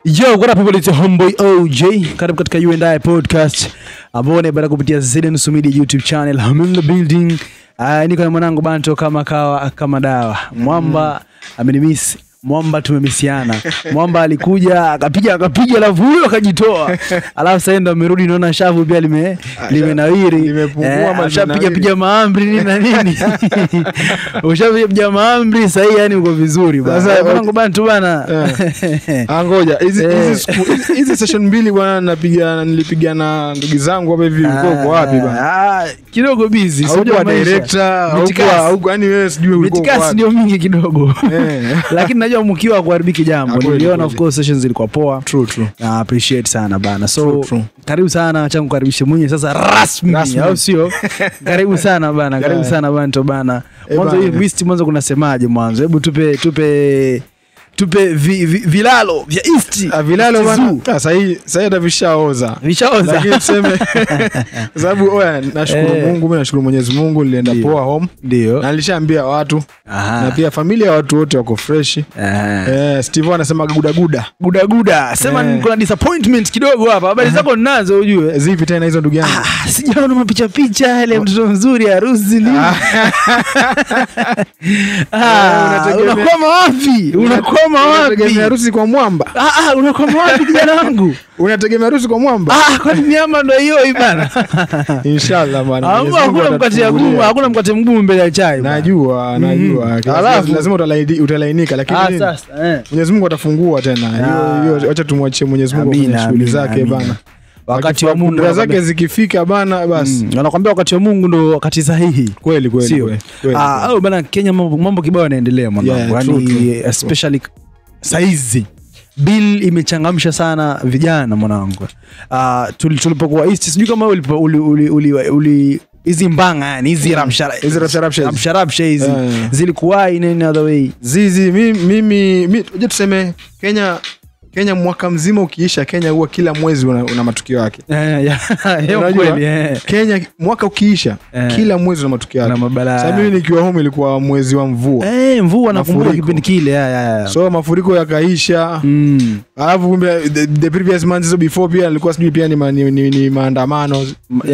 Yo, what up people, it's your homeboy OJ. Karibu katika You and I podcast ambao unaipata kupitia Zeden Media YouTube channel. I'm in the building. Uh, niko na mwanangu Banto kama kawa kama dawa. Mwamba amenimiss. Mwamba tumemisiana. Mwamba alikuja akapiga akapiga alafu huyo akajitoa. Alafu sasa ndo amerudi naona shavu pia lime limenawiri. limepungua ama ashapiga limenawiri? piga maamri nini na nini. Ushapiga piga maamri sasa hii yani uko vizuri bana. Sasa, Eh, Mwanangu Banto bana. Ah, ngoja hizi Eh. hizi siku- hizi- hizi session mbili bwana napiga nilipiga na ndugu zangu hapa hivi uko uko wapi bwana Ah, kidogo busy. haukuwa Sijua maisha. director haukuwa Mitikasi. haukuwa yani wewe sijui ulikuwa uko Mitikasi wapi ndio mingi kidogo Eh. lakini najua mkiwa kuharibiki jambo Ah, kweli, niliona of kweli. course sessions zilikuwa poa true true na appreciate sana bana so True, true. karibu sana acha kukaribisha mwenye sasa rasmi, Rasmi. au sio karibu sana bana karibu Yeah. sana bana to bana Eh, mwanzo hii bana. list mwanzo kunasemaje mwanzo hebu tupe tupe tupe vi, vi, vilalo vya east Ah, vilalo East bwana Zoo. ah, sahii sahii hata vishaoza vishaoza lakini tuseme kwa sababu oya nashukuru Eh. Mungu mimi nashukuru Mwenyezi Mungu nilienda Ndio. poa home ndio na nilishaambia watu Aha. na pia familia ya watu wote wako fresh Aha. eh Steve anasema gudaguda gudaguda sema Eh. kuna disappointment kidogo hapa habari zako ninazo ujue zipi tena hizo ndugu yangu Ah, sijaona mapicha picha yale mtoto mzuri harusi nini Ah, unategemea- unakwama wapi unakwama wapi unategemea harusi kwa mwamba Ah, ah, unakwama wapi kijana wangu unategemea harusi kwa mwamba Ah, kwani miama ndo hiyo hii bana inshallah bwana Hamna- Mwenyezi Mungu hakuna mkate atatufungulia. gumu hakuna mkate mgumu mbele ya chai bana. najua najua Mm. Lazima- Alafu- lazima utalaini- utalainika lakini Ah, nini? sasa eh. Mwenyezi Mungu atafungua tena Ah. hiyo hiyo acha tumwachie Mwenyezi Mungu Amina, kwenye shughuli amina, zake amina. bana wakati wa Mungu Kudra zake wanakwambia- zikifika bana basi Mm, wanakwambia wakati wa Mungu ndo wakati sahihi kweli kweli sio kweli, kweli. Ah, au bana Kenya mambo, mambo kibao yanaendelea mwanangu Yeah, true, yani true, true. especially saizi bill imechangamsha sana vijana mwanangu uh, tulipokuwa east sijui kama ulipo- uli- uli- uli- uli- hizi mbanga yani hizi ramshara Hizi rapsha rapsha hizi. ramsharapsha hizi Yeah, yeah. zilikuwa in any other way zizi mi- mimi mi- unajua tuseme Kenya Kenya mwaka mzima ukiisha Kenya huwa kila mwezi una, una matukio yake Eh, yeah, hiyo Unajua, kweli, eh. Kenya mwaka ukiisha Eh. kila mwezi una matukio Na yake mabalaa. Sasa mimi nikiwa home ilikuwa mwezi wa mvua Eh, mvua nakumbuka Mafuriko. kipindi kile yeah, yeah, yeah. so mafuriko yakaisha Mm. alafu kumbe the, the previous months hizo before pia ilikuwa sijui pia ni, ma, ni, ni, ni maandamano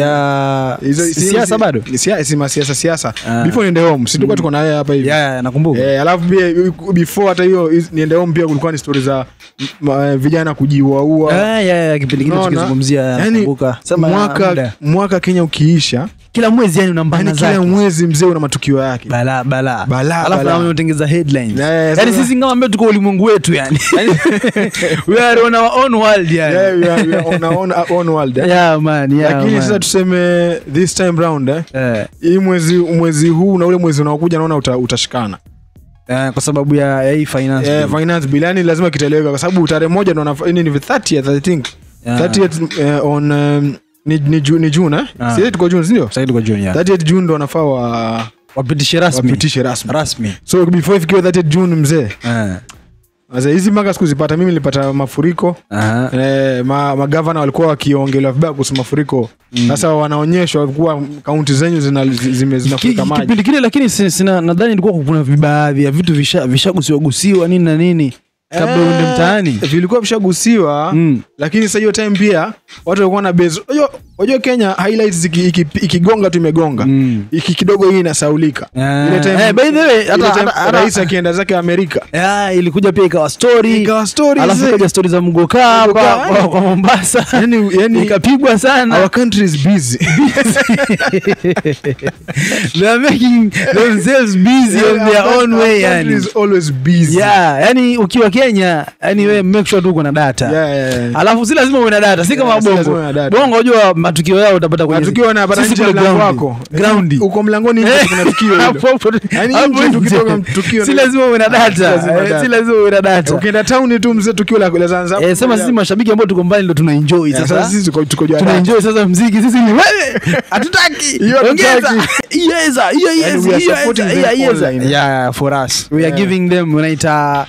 ya Hizo- si- si- siasa si- bado ni sia- si masiasa siasa Ah. before niende home si tulikuwa tuko naye hapa hivi Yeah, yeah, nakumbuka Eh, alafu pia before hata hiyo hizi- niende home pia kulikuwa ni stori za ma, vijana kujiuaua Ah, yeah, yeah, kipindi kile Unaona? tukizungumzia yani nakumbuka. Sema mwaka, muda. mwaka kenya ukiisha kila mwezi yani una mbana yani kila zake mwezi mzee una matukio yake bala bala Balaa, alafu balaa. na unatengeza headlines Yeah, yeah, yani sasa- sisi kama ambao tuko ulimwengu wetu yani we are on our own world yani Yeah, we are- we are on our own- our own world, eh. yeah man yeah lakini man. sasa tuseme this time round eh, Eh, hii mwezi mwezi huu na ule mwezi unaokuja naona uta, utashikana eh, kwa sababu ya ya hii finance eh, bill. finance bill yani lazima kitaeleweka kwa sababu tarehe moja ndo nafa- ni ni 30th I think Yeah. 30th eh, on um, ni, ni, Ju- ni June eh? Ah. Si tuko June sindio? Sasa tuko June, yeah. 30th June ndo wanafaa wa wapitishe rasmi wapitishe rasmi. rasmi So before ifikiwe 30th June mzee. Eh, Sasa hizi mpaka sikuzipata mimi nilipata mafuriko. aha. Eh, ma, magavana walikuwa wakiongelewa vibaya kuhusu mafuriko. Sasa wanaonyeshwa kuwa kaunti zenyu zina zime Ki- zinafurika maji. kipindi kile lakini si- sina nadhani ilikuwa kuna baadhi ya vitu visha- vishagusiwa gusiwa nini na nini kabla Eh, uende mtaani Vilikuwa vishagusiwa Mm. lakini sasa hiyo time pia watu walikuwa na base. Unajua unajua Kenya highlights iki- iki- ikigonga tu imegonga. Mm. Iki kidogo hii inasaulika. Ah. Ile time- Eh, by the way, hata- ile time hata- hata- rais akienda zake Amerika. Yeah, ilikuja pia ikawa story Ikawa story alafu zee. kaja stori za mgoka hapa Mgoka, kwa, yani- kwa Mombasa yani, yani ikapigwa sana our country is busy. they are making themselves busy on Our their coun- own our way country yani is always busy. yeah yani ukiwa Kenya yani we make sure tu uko na data Yeah, yeah, yeah. alafu si lazima uwe na data si kama Yeah, si lazima bongo uwe na data. bongo unajua matukio yao utapata kwenye Matukio wanapata sisi nje ya kule mlango ground. wako. ground Uko mlangoni nje kuna tukio hilo. Hapo- hapo- Yaani hapo nje nje. tukitoka tukio si ndio- lazima uwe na Ah, si data lazima Eh, data. si lazima uwe na data Ukienda town tu mzee tukio la la Zanzibar. Eh, sema sisi mashabiki ambao tuko mbali ndo tuna enjoy Yeah, sasa sasa sisi tuko tuko juu ya tuna data. enjoy sasa mziki sisi ni wewe hatutaki Hiyo ongeza hatutaki. Iyeza, iya, And iyeza, we are iyeza, supporting them iya, iyeza. online. Yeah, yeah, for us we are Yeah. giving them unaita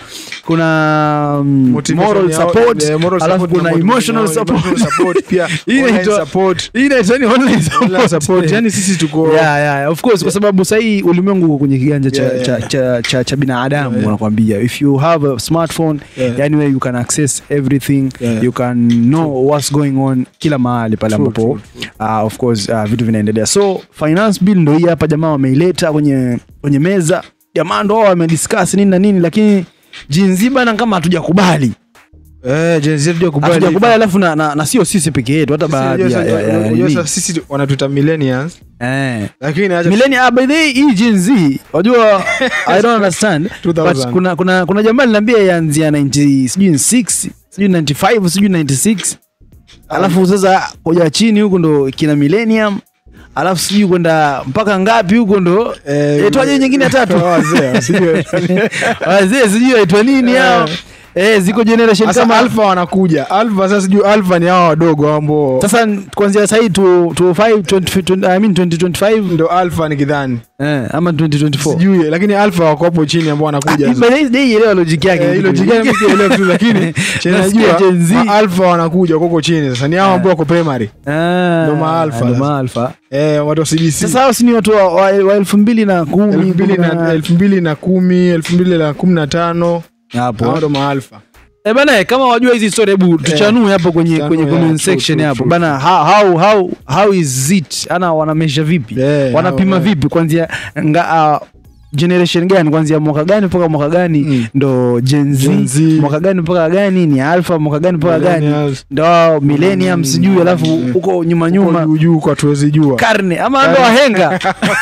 kuna um, Motivation moral ya- support yeah, moral alafu support na kuna motivation emotional ya- support emotional support pia, Hii online inaitwa- support. hii inaitwa ni online Online support. support. Yani sisi tuko yeah, yeah, of course kwa sababu sahii ulimwengu uko kwenye kiganja cha, Yeah, yeah, cha, yeah. cha, cha, cha binadamu Yeah, yeah. wanakwambia if you have a smartphone Yeah. yani where you can access everything Yeah. you can know what's going on kila mahali pale True, ambapo true, uh, of course uh, vitu vinaendelea so finance bill ndo hii hapa jamaa wameileta kwenye kwenye meza jamaa ndo wao wamediscuss nini na nini lakini jinzi bana kama hatujakubali Eh, Gen Z hatujakubali. hatujakubali alafu na, na, na sio sisi peke yetu hata Sisi baadhi unajua ya, sasa- ya, ya, ya, unajua nini. sasa sisi wanatuita millennials eh. lakini acha millennial ah, by the way, hii Gen Z wajua i don't understand 2000. but kuna kuna kuna jamaa linaambia ianzia 90 sijui 6 sijui 95 sijui 96 alafu sasa kuja chini huko ndo kina millennium alafu sijui kwenda mpaka ngapi huko ndo Eh, itwaje nyingine ya tatu wazee, sijui. wazee sijui waitwa nini hao eh ziko generation Sasa kama alpha wanakuja alpha sasa sijui alpha ni hao wadogo hao ambao sasa kuanzia sahii tu, tu 5, 20, 20, I mean 2025 ndo alpha ni kidhani eh, ama 2024 sijui lakini alpha wako hapo chini ambao wanakuja Ah, by the way, sijaelewa logic yake Eh, hilo jingine mimi sielewi tu lakini chenye Nasikia najua Gen Z. ma alpha wanakuja huko chini sasa ni hao ambao wako primary Ah, Ndo ma-alpha ndo sasa. ma-alpha. eh watu wa CBC sasa hao si ni watu wa, wa, wa elfu mbili na kumi elfu mbili kumi na na- elfu mbili na kumi elfu mbili na kumi na tano hapo hao ndo maalfa Eh, bana eh, kama wajua hizi story hebu tuchanue hapo kwenye Tuchanue, kwenye yeah, comment true, section true, hapo true, bana how, how, how, how is it ana wanamesha vipi Yeah, wanapima how, vipi kwanzia nga, uh, generation gani kwanzia mwaka gani mpaka mwaka gani Mm. ndo Gen Z, Gen Z. mwaka gani mpaka gani ni alpha mwaka gani mpaka gani Millennials. ndo wao millennium Mm. sijui alafu huko nyuma nyuma Huko juu juu kwa tuwezi jua karne ama ndo wahenga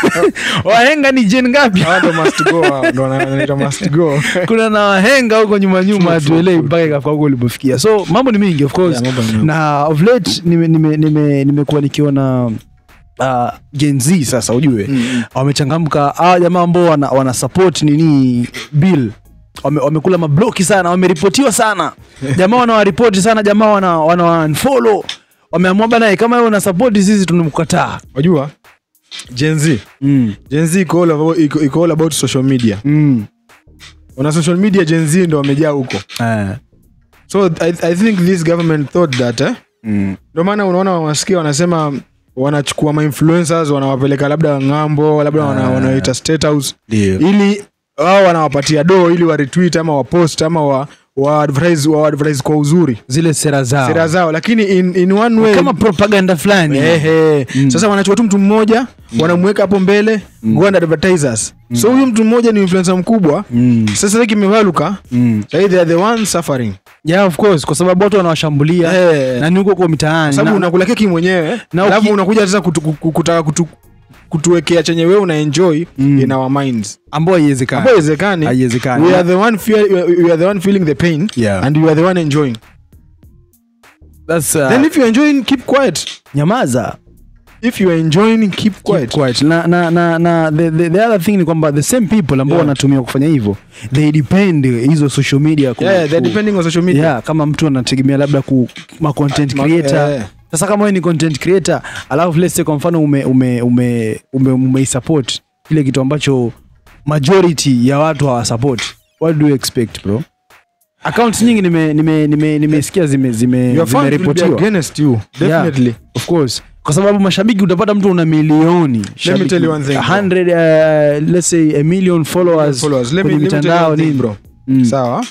wahenga ni jen ngapi Hao ndo must go hao ndo wanaita must go kuna na wahenga huko nyuma nyuma True, hatuelewi true, mpaka ikafika huko ulipofikia so mambo ni mingi of course Yeah, mambo ni mengi. na of late nimekuwa nime, nime, nimekuwa nikiona uh, Gen Z sasa ujue Mm. wamechangamka hawa jamaa ambao wana, wana support nini bill wame, wamekula mabloki sana wameripotiwa sana jamaa wanawaripoti sana jamaa wana, wana unfollow wameamua bana kama wewe una support sisi tunamkataa wajua Gen Z mm. Gen Z iko all about, iko, iko all about social media mm. una social media Gen Z ndo wamejaa huko eh. so I, I think this government thought that eh? mm. ndio maana unaona wasikia wanasema wanachukua mainfluencers wanawapeleka labda ng'ambo labda wana, Ah. wanaita state house ndio ili wao wanawapatia do ili waretweet ama wapost ama wa, wa advertise, wa advertise kwa uzuri zile sera zao sera zao lakini in, in one way kama propaganda fulani Ehe. Mm. sasa wanachukua tu mtu mmoja wanamweka hapo mbele go and advertisers so huyu mtu mmoja ni influencer mkubwa mm. sasa kimevaluka mm. sahii they are the ones suffering yeah of course kwa sababu watu wanawashambulia Eh. na ni huko kwa mitaani sababu Na- unakula keki mwenyewe Na alafu uki- unakuja sasa kutu, kutu, kutaka kutu, kutuwekea chenye wewe una enjoy Mm. in our minds ambao haiwezekani hapo haiwezekani haiwezekani we are the one fear, we are the one feeling the pain Yeah. and you are the one enjoying That's, uh, then if you are enjoying keep quiet nyamaza if you are enjoying keep quiet Keep quiet. na, na, na, na the, the, the other thing ni kwamba the same people ambao Yeah. wanatumia kufanya hivyo they depend hizo social media ku, yeah, yeah, they're ku- depending on social media yeah, kama mtu anategemea labda ku ma content Ma- creator eh. sasa kama wewe ni content creator alafu let's say kwa mfano ume ume ume ume, ume support kile kitu ambacho majority ya watu hawasupport what do you expect bro accounts nyingi nime nime nime nimesikia zime zime your fans will be zimeripotiwa against you definitely of course kwa sababu mashabiki utapata mtu una milioni Let me tell you one thing, bro. 100 uh, let's say a million followers, followers let me, kwenye let me tell you mitandao one thing, nini bro Mm. sawa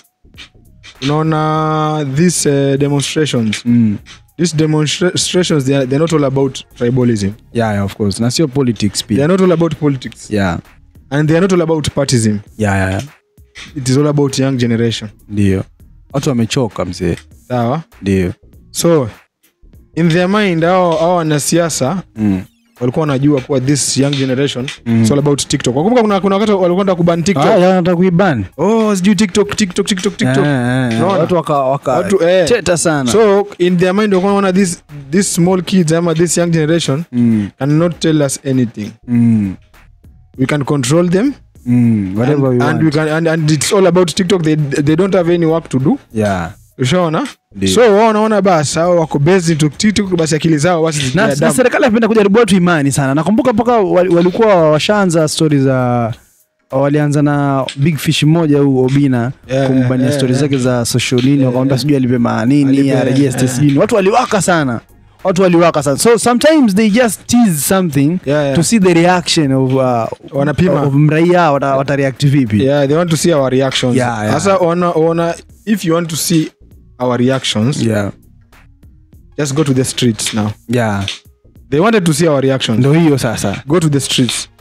unaona these uh, demonstrations Mm. these demonstrations they are, they're not all about tribalism yeah, yeah, of course na sio politics they pia are not all about politics yeah. and they are not all about partism Yeah, yeah, yeah. it is all about young generation ndio watu wamechoka mzee sawa ndio so in their mind hao hao wanasiasa mm. walikuwa wanajua kuwa this young generation Mm. it's all about tiktok wakumbuka kuna, kuna wakati walikuwa wanataka kuban tiktok Ah, yeah, nataka kuiban oh sijui tiktok tiktok tiktok tiktok Eh, eh, eh. Unaona? watu waka, waka Watu, eh. teta sana so in their mind walikuwa wanaona this this small kids ama this young generation mm. cannot tell us anything Mm. we can control them Mm. whatever and, we and want we can and, and it's all about tiktok they, they don't have any work to do yeah ushaona Ndio. so wao wanaona basi hao wako based into TikTok basi akili zao basi na, zitia na damu. serikali apenda kujaribu watu imani sana nakumbuka mpaka wal- walikuwa washaanza stori za walianza na big fish mmoja huu obina Yeah, kumbania yeah, stori yeah. zake za social nini wakamwambia sijui alipe manini Alipe, arejeste yeah. sijui nini. watu waliwaka sana watu waliwaka sana so sometimes they just tease something Yeah, yeah. to see the reaction of, uh, Wanapima. of mraia wata, watareact vipi yeah they want to see our reactions Yeah, yeah. sasa wana, wana if you want to see our reactions yeah. just go to the streets now yeah. they wanted to see our reactions ndo hiyo sasa go to the streets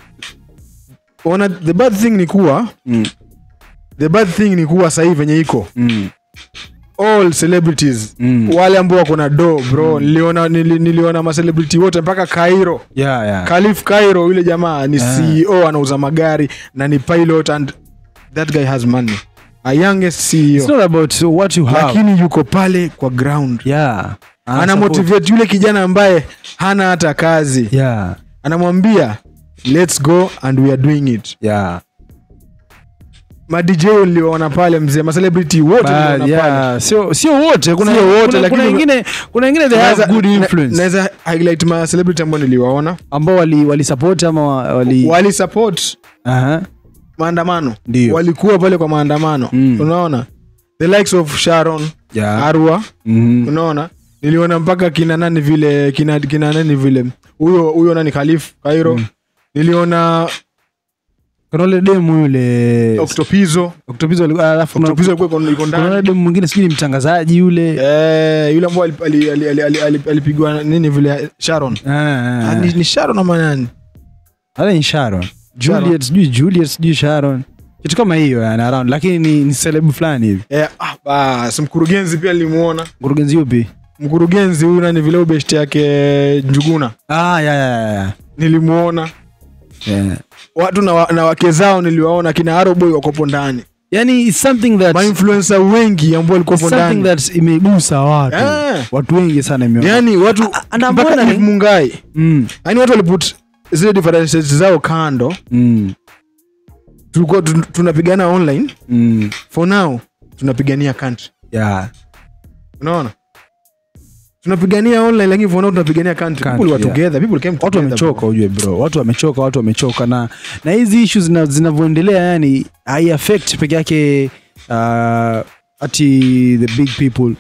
ona the bad thing ni kuwa mm. the bad thing ni kuwa sahii venye iko Mm. all celebrities Mm. wale ambao wako na do bro niliona nili, niliona macelebrity wote mpaka Cairo yeah, yeah. Khalif Cairo yule jamaa ni Ah. CEO anauza magari na ni pilot and that guy has money a youngest It's CEO not about what you have lakini yuko pale kwa ground yeah. ana support. motivate yule kijana ambaye hana hata kazi yeah. anamwambia let's go and we are doing it yeah. madj uliona pale mzee macelebrity wote Ba- uliona pale yeah. sio sio wote kuna Sio wote, kuna, lakini- kuna wengine kuna wengine they have Naweza- good na- influence naweza highlight ma celebrity ambao niliwaona ambao wali wali support ama wa- wali wali support Aha. maandamano Ndio. walikuwa pale kwa maandamano Mm. unaona the likes of sharon Yeah. arwa Mhm. unaona niliona mpaka kina nani vile kina, kina nani vile huyo huyo nani khalif kairo niliona kuna ule demu yule octopizo Octopizzo alikuwa alafu kuna- octopizo alikuwa iko- iko kuna ule ndani demu mwingine sijui ni mtangazaji yule Eh, yule ambao ali- ali- ali- ali- ali- ali- alipigwa nini vile sharon Ah, ah, Ah, ah. ni, ni sharon ama nani Wala ni Sharon. Sharon. Juliet sijui Juliet sijui Sharon. Kitu kama hiyo yani around lakini ni, ni celeb fulani hivi. eh, ah, bas mkurugenzi pia nilimuona Mkurugenzi yupi? mkurugenzi huyu nani vile ubeshti yake njuguna Ah ya ya ya, ya. nilimuona Yeah. watu na, wa, na wake zao niliwaona kina aroboy wakopo ndani Yani it's something that mainfluencer wengi ambao it's walikuwepo something ndani that imegusa watu. Eh. Watu wengi sana imeona. yani watu A- a- na mpaka mbona ni- Eve mungai Mm. yani watu waliput zile differences zao kando Mm. tulikuwa tun- tunapigana online Mm. for now tunapigania country Yeah. unaona tunapigania online lakini for now tunapigania country, Country, people were yeah. together people came watu together, wamechoka bro. ujue bro watu wamechoka watu wamechoka na na hizi issues zina- zinavyoendelea yani hai affect peke yake uh, ati the big people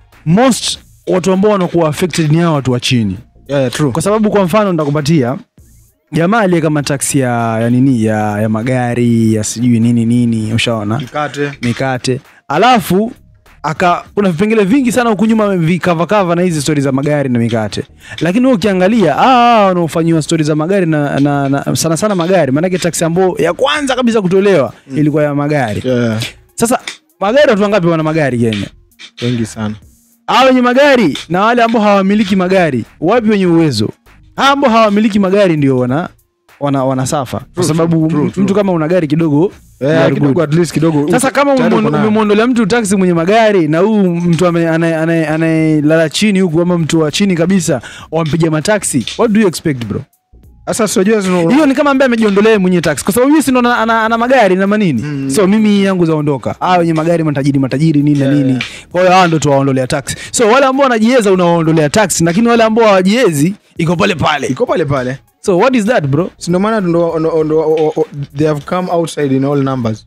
most watu ambao wanakuwa affected ni hao watu wa chini yeah, yeah, true kwa sababu kwa mfano nitakupatia jamaa aliye kama taksi ya, ya nini ya, ya magari ya sijui nini nini ushaona mkate mikate alafu aka kuna vipengele vingi sana huku nyuma vikavakava na hizi stori za magari na mikate lakini wewe ukiangalia ah, ah, wanaofanyiwa stori za magari na, na, na sana sana magari maanake taksi ambao ya kwanza kabisa kutolewa ilikuwa ya magari yeah. sasa magari watu wangapi wana magari kenya wengi sana hao wenye magari na wale ambao hawamiliki magari wapi wenye uwezo hao ambao hawamiliki magari ndio wana wana, wana safa kwa True, sababu true, mtu true. kama una gari kidogo you yeah, are kidogo good. at least kidogo sasa kama tayari umemwon- uko nayo. umemwondolea mtu taksi mwenye magari na huu mtu ame- anaye- anaye- anayelala chini huku ama mtu wa chini kabisa wampiga mataksi what do you expect bro sasa sijua zino- hiyo ni kama ambaye amejiondolea mwenye taksi kwa sababu yeye si ndo ana, ana, ana magari na manini mm. so mimi yangu zaondoka ah wenye magari matajiri matajiri nini na Yeah, nini yeah. kwa hiyo hawa ndo tuwaondolea taksi so wale ambao wanajiweza unawaondolea taksi lakini wale ambao hawajiwezi iko pale pale iko pale pale so what is that bro Si ndio maana ndo- ndo- ndo- o- o- they have come outside in all numbers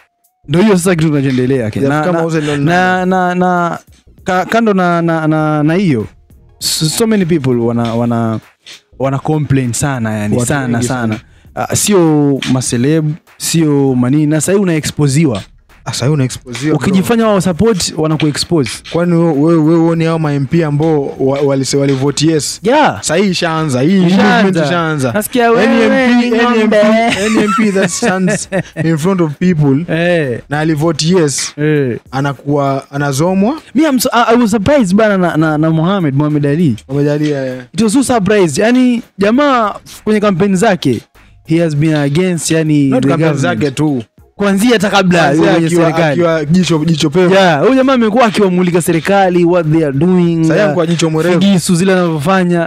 ndo hiyo sasa kitu kinachoendelea Ken. They na, have come na, outside in all na, na, na ka, kando na na na na hiyo so, so many people wana wana wana complain sana yani Watu sana wengi sana uh, sio maseleb sio manini na sahii unaexposiwa sasa hiyo unaexposiwa bro. ukijifanya wao support wanakuexpose kwani wewe wewe wewe uone hao mamp ambao wa- walise walivote yes yeah sahii ishaanza hii Ishaanza. movement ishaanza Nasikia Any wewe MP ni any ng'ombe. MP any MP that stands in front of people eh na alivote yes eh anakuwa anazomwa me I'm so, I, I was surprised bana na, na, na Mohamed Mohamed Ali wamejalia it was so surprised yani jamaa kwenye kampeni zake he has been against yani not the kampeni government. zake tu kuanzia hata kabla Kwanzia kwenye akiwa- serikali akiwa jicho jicho pevu yeah huyu jamaa amekuwa akiwamulika serikali what they are doing sasa uh, kwa jicho mwerevu figisu zile anavyofanya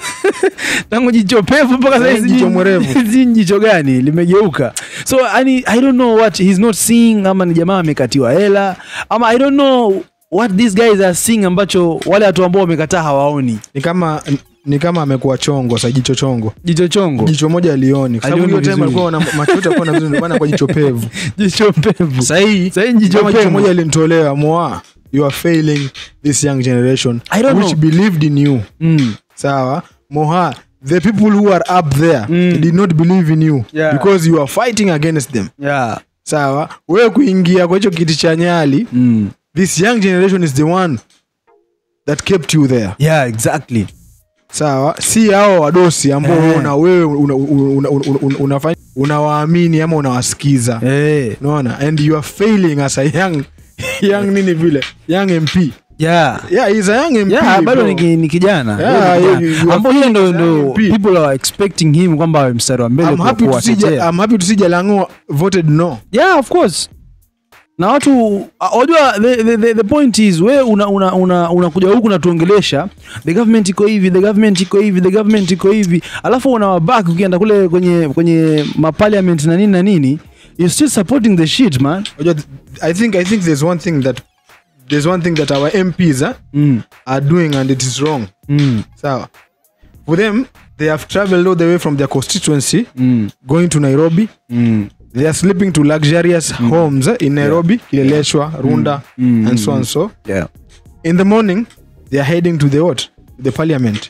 tangu jicho pevu mpaka Sasa sasa jicho mwerevu. hizi jicho gani limegeuka so yani i don't know what he's not seeing ama ni jamaa amekatiwa hela ama i don't know what these guys are seeing ambacho wale watu ambao wamekataa hawaoni ni kama ni kama amekuwa chongo sa jicho chongo jicho chongo jicho moja alioni kwa sababu Alioni hiyo time vizuri. alikuwa na macho yote alikuwa na vizuri ndio maana kwa jicho pevu jicho mpevu sahii Sahii jicho kama jicho pevu. moja alimtolewa moa you are failing this young generation I don't which know. believed in you mm. sawa moha the people who are up there Mm. did not believe in you Yeah. because you are fighting against them yeah. sawa wewe kuingia kwa hicho kiti cha nyali Mm. this young generation is the one that kept you there yeah exactly sawa si hao wadosi ambao Eh. una wewe una- una- una- una- unafanya unawaamini ama unawasikiza hey. unaona and you are failing as a young young nini vile young mp yeah yeah he's a young mp yeah bado bro. ni, ki- ni kijana Yeah, Yeye ni you- kijana. you are ambao hiyo ndo feeling ndo MP. people are expecting him kwamba awe mstari wa mbele I'm kwa happy to see Ja- kuwatetea I'm happy to see Jalango voted no yeah of course na watu uh, wajua the, the, the, the point is we unakuja una, una, unakuja huku natuongelesha the government iko hivi the government iko hivi the government iko hivi alafu unawabak ukienda kule kwenye kwenye maparliament na nini na nini you still supporting the shit man Unajua, th- I think I think there's one thing that there's one thing that our MPs eh, mm, are doing and it is wrong mm, sawa for them they have traveled all the way from their constituency mm, going to Nairobi mm. they are sleeping to luxurious homes eh, in Nairobi Kileleshwa Runda Mm. and so and so yeah in the morning they are heading to the what to the parliament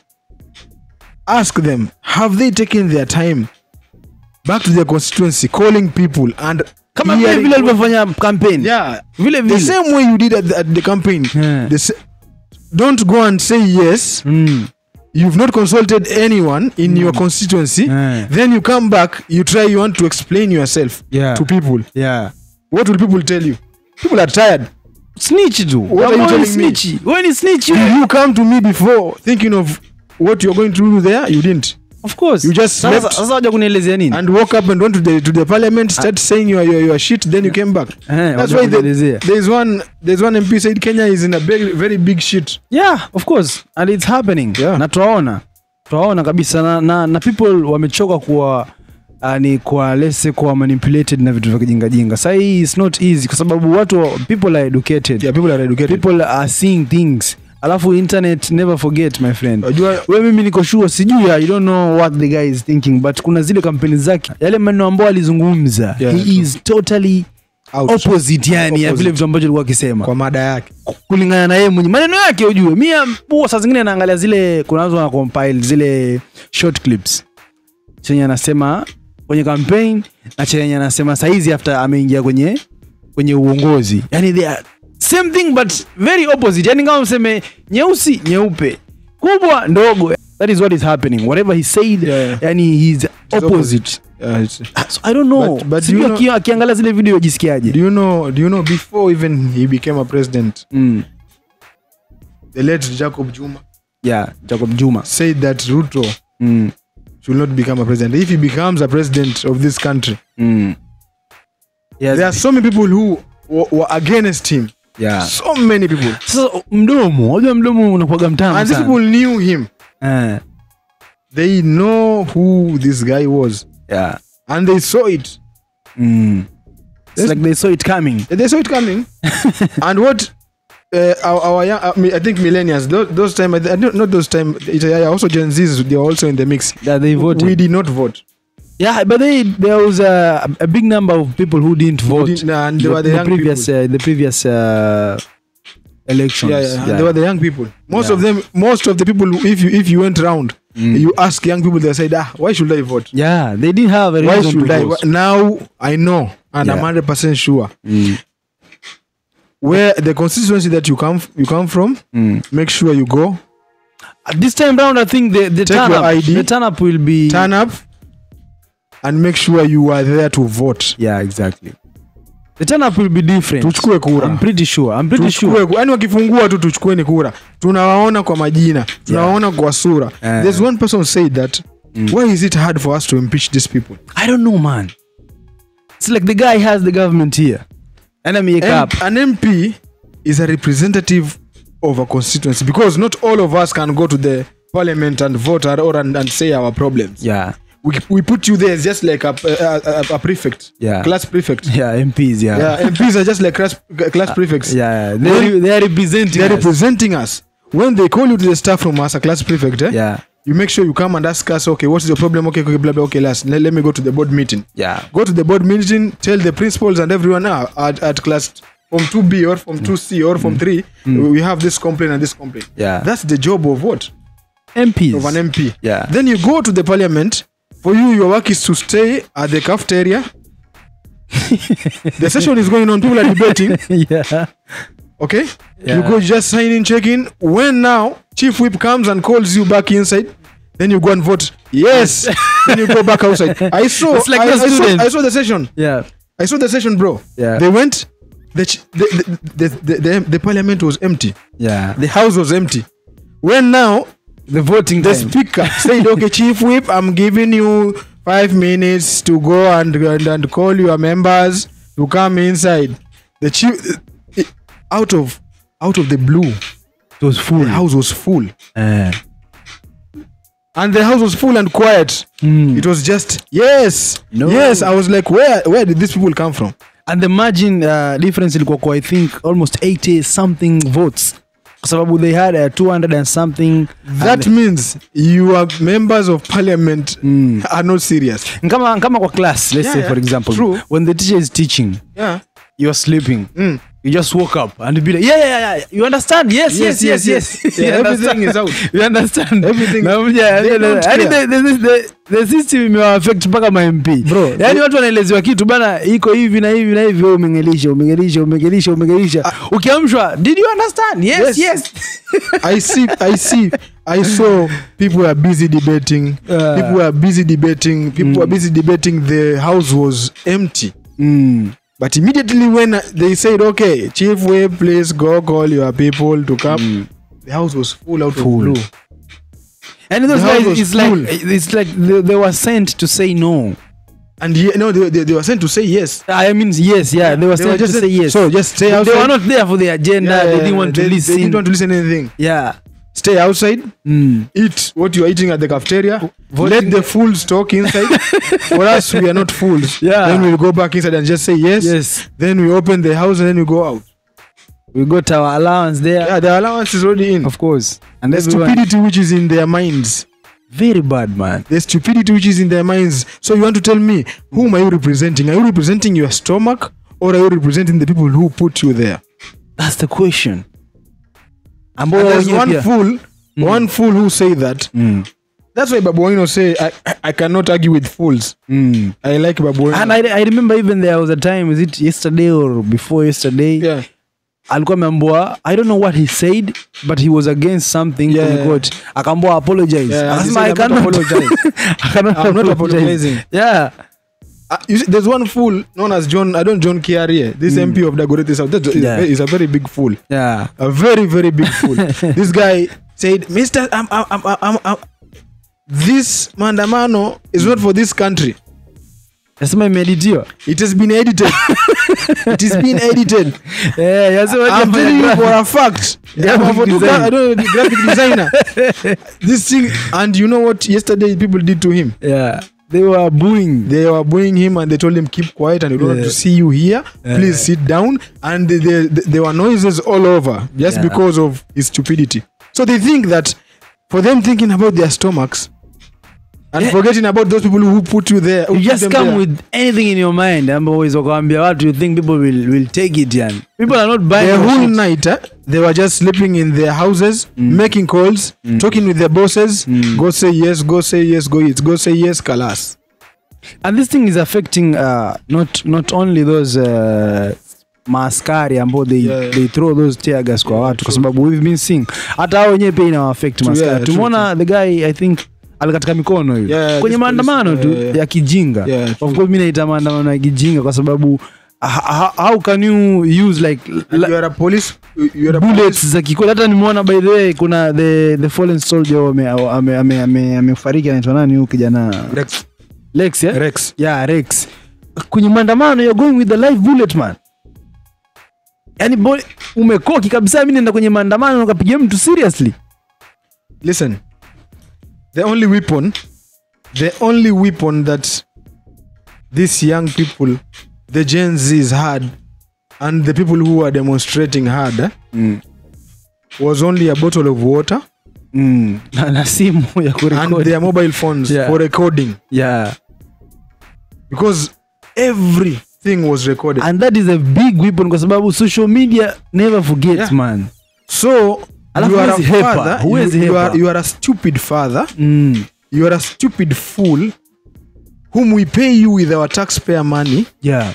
ask them have they taken their time back to their constituency calling people and kama vile hearing- vile alivyofanya campaign yeah vile the vile same way you did at the, at the campaign Yeah. the sa- don't go and say yes mm. you've not consulted anyone in your constituency Yeah. then you come back you try you want to explain yourself Yeah. to people yeah what will people tell you people are tired snitch tu What are you Wewe ni telling me? snitch wewe ni snitch Did wewe. you come to me before thinking of what you're going to do there you didn't of course You just Sasa- slept. sasa waja kunielezea nini and woke up and went to the to the parliament start saying your, your your shit then you came back Eh, that's waja why the, kunielezea. there's one there's one mp said kenya is in a very very big shit yeah of course and it's happening Yeah. na twaona twaona kabisa na, na, na people wamechoka kuwa uh, ni kwa lese kuwa manipulated na vitu vya kijingajinga sahii it's not easy kwa sababu watu people are educated yeah people are educated people are seeing things alafu internet never forget my friend Wajua- we mimi niko sure sijui ya, you don't know what the guy is thinking but kuna zile kampeni zake yale maneno ambayo alizungumza Yeah, he true. is totally Out. opposite yani ya Opposite. vile vitu ambavyo alikuwa akisema kwa mada yake kulingana na yeye mwenye maneno yake ujue mi huwa saa zingine naangalia zile kuna watu wana compile zile short clips chenye anasema kwenye campaign na chenye anasema saizi after ameingia kwenye kwenye uongozi yani they are same thing but very opposite yani kama mseme nyeusi nyeupe kubwa ndogo that is what is happening whatever he said Yeah. yani he's opposite Yeah, it's- so i don't know But- but Sijui you know- aki- akiangalia zile video do ajisikiaje you know do you know before even he became a president mm. the late jacob juma yeah jacob juma said that ruto mm. should not become a president if he becomes a president of this country Mm. Yes. there are so many people who were, were against him yeah. so many people Sasa mdomo, unajua mdomo unakuwaga mtamu and these sana. people knew him Eh, they know who this guy was yeah. and they saw it Mm. It's Yes. like they saw it coming. they saw it coming and what uh, our, our young, uh, me- I think millennials those, those time I don't not those time it, uh, also Gen Zs they are also in the mix That they voted. we did not vote yeah, but they, there was a, a big number of people who didn't vote. didn't- and they the, were the the young previous, people. uh, the previous uh, elections. yeah, yeah, and they were the young people most Yeah. of them most of the people who- if you if you went round Mm. you ask young people they said ah why should I vote Yeah, they didn't have a why reason should to I vote. now I know and I'm Yeah. hundred percent sure Mm. where the constituency that you come f- you come from Mm. make sure you go Uh, This time round, I think the, the Take turn your up, ID. the turn up will be. turn up and make sure you are there to vote Yeah, exactly. The turn up will be different. tuchukue kura I'm pretty sure. I'm pretty sure. tuchukue ku- yani wakifungua tu tuchukueni kura tunawaona kwa majina tunawaona kwa sura Eh. there's one person said that why is it hard for us to impeach these people I don't know, man. It's like the guy has the government here. And I'm M- up. an mp is a representative of a constituency because not all of us can go to the parliament and vote or, or and, and say our problems Yeah. we, we put you there as just like a, a, a, a prefect Yeah. class prefect yeah MPs yeah yeah MPs are just like class, class prefects yeah they they are representing they're us. representing us when they call you to the staff room as a class prefect eh, yeah you make sure you come and ask us okay what's your problem okay okay blah blah okay last let, let me go to the board meeting yeah go to the board meeting tell the principals and everyone ah, at, at class from 2b or from 2c or from 3 we have this complaint and this complaint Yeah. that's the job of what MPs of an mp Yeah. then you go to the parliament for you your work is to stay at the cafeteria the session is going on people are debating yeah okay Yeah. you go just sign in check in when now chief whip comes and calls you back inside then you go and vote yes then you go back outside i saw It's like I, the I, saw, students. I saw the session yeah i saw the session bro Yeah. they went the, ch- the, the, the, the, the, the parliament was empty yeah the house was empty when now the voting the time. speaker said okay chief whip i'm giving you five minutes to go and, and, and call your members to come inside the chief out of out of the blue it was full the house was full Eh. and the house was full and quiet Mm. it was just yes No. yes i was like where where did these people come from and the margin uh, difference ilikuwa kwa i think almost 80 something votes kwa sababu they had uh, 200 and something that means your members of parliament are not serious kama, kama kwa class let's Yeah, say yeah. for example True. when the teacher is teaching yeah you're sleeping Mm. you just woke up and be like yeah yeah yeah you understand yes yes yes yes, yes. Yeah, You everything understand. is out. you understand Everything- Na mja- they don't yani care. the, the, the, the system imewaafect mpaka ma MP Bro, yani watu wanaelezewa kitu bana iko hivi na hivi na hivi wewe umengelisha umengelisha umengelisha umengelisha ukiamshwa did you understand yes Yes. yes, I see, I see, I saw people are busy debating. Uh. people were busy debating. People were busy debating. The house was empty. Mm. But immediately when uh, they said, "Okay, Chief Webb, please go call your people to come," the house was full out Full. of blue. and those The house guys was it's like full. it's like they, they were sent to say no And yeah, no, they, they, they were sent to say yes. I mean yes yeah they were They sent were just to say yes So just stay they outside. were not there for the agenda Yeah, they yeah, didn't want to they, listen They didn't want to listen anything. yeah Stay outside. mm. Eat what you are eating at the cafeteria. Voting- Let the fools talk inside. For us, we are not fools. Yeah. Then we'll go back inside and just say yes. yes Then we open the house and then we go out. we got our allowance there Yeah, the allowance is already in. of course and The everyone stupidity which is in their minds. very bad man The stupidity which is in their minds. So you want to tell me, whom are you representing? Are you representing your stomach or are you representing the people who put you there? that's the question And ambao there's wenyewe one pia- fool, one fool who say that. Mm. That's why Babu Wino say, I, I, I cannot argue with fools. Mm. I like Babu Wino. and I, I remember even there was a time is it yesterday or before yesterday yeah. alikuwa ameambua i don't know what he said but he was against something Yeah. yeah. quote akaambua apologize Yeah, he akasema said, i "I'm not cannot apologize." I cannot I'm not apologize. apologizing. yeah Uh, you see, there's one fool known as John, I don't John Kiarie, this MP of Dagoretti South. That is Yeah. is a very big fool. yeah a very very big fool this guy said mr I'm, I'm, I'm, I'm, I'm, this mandamano is not for this country nasema imeeditiwa it has been edited it has been edited yeah yasema i'm telling you for a fact Graphic I'm a photo- design. I don't know, the graphic designer this thing and you know what yesterday people did to him yeah they were booing they were booing him and they told him keep quiet and we don't want Yeah. to see you here please sit down and they, they, there were noises all over just Yeah. because of his stupidity so they think that for them thinking about their stomachs and Yeah. forgetting about those people who put you there who you put just them come there. with anything in your mind ambao uweza kuambia watu you think people will, will take it yani people are not buying the your whole shit. night eh, they were just sleeping in their houses making calls talking with their bosses go say yes go say yes go it go say yes kalas and this thing is affecting uh, not not only those uh, maaskari ambao they, Yeah, yeah. they throw those tear gas kwa watu kwa sababu we've been seeing hata hao wenyewe pia inawaafect True, maaskari yeah, true, tumeona the guy i think alikatika mikono hiyo Yeah, yeah, kwenye this maandamano police- tu yeah, yeah. ya kijinga Yeah, of true. course mi naita maandamano ya kijinga kwa sababu h- h- how can you use like And la- you are a police you are a bullets za kikweli hata nimeona by the way kuna the, the fallen soldier ame- ame- ame- ame- amefariki anaitwa nani huyu kijana Rex. lex yeah? Rex. yeah rex kwenye maandamano you're going with the live bullet man yani boy umekoki kabisa mi naenda kwenye maandamano ukapiga mtu seriously listen the only weapon the only weapon that these young people, the Gen Zs had, and the people who were demonstrating had, eh, Mm. was only a bottle of water Mm. na, na simu ya and kurekodi their mobile phones Yeah. for recording yeah. because everything was recorded. and that is a big weapon kwa sababu social media never forgets Yeah. man so Alafu you are a huwezi hepa, father, huwezi you, you, hepa. are, you are a stupid father, mm. you are a stupid fool whom we pay you with our taxpayer money. yeah.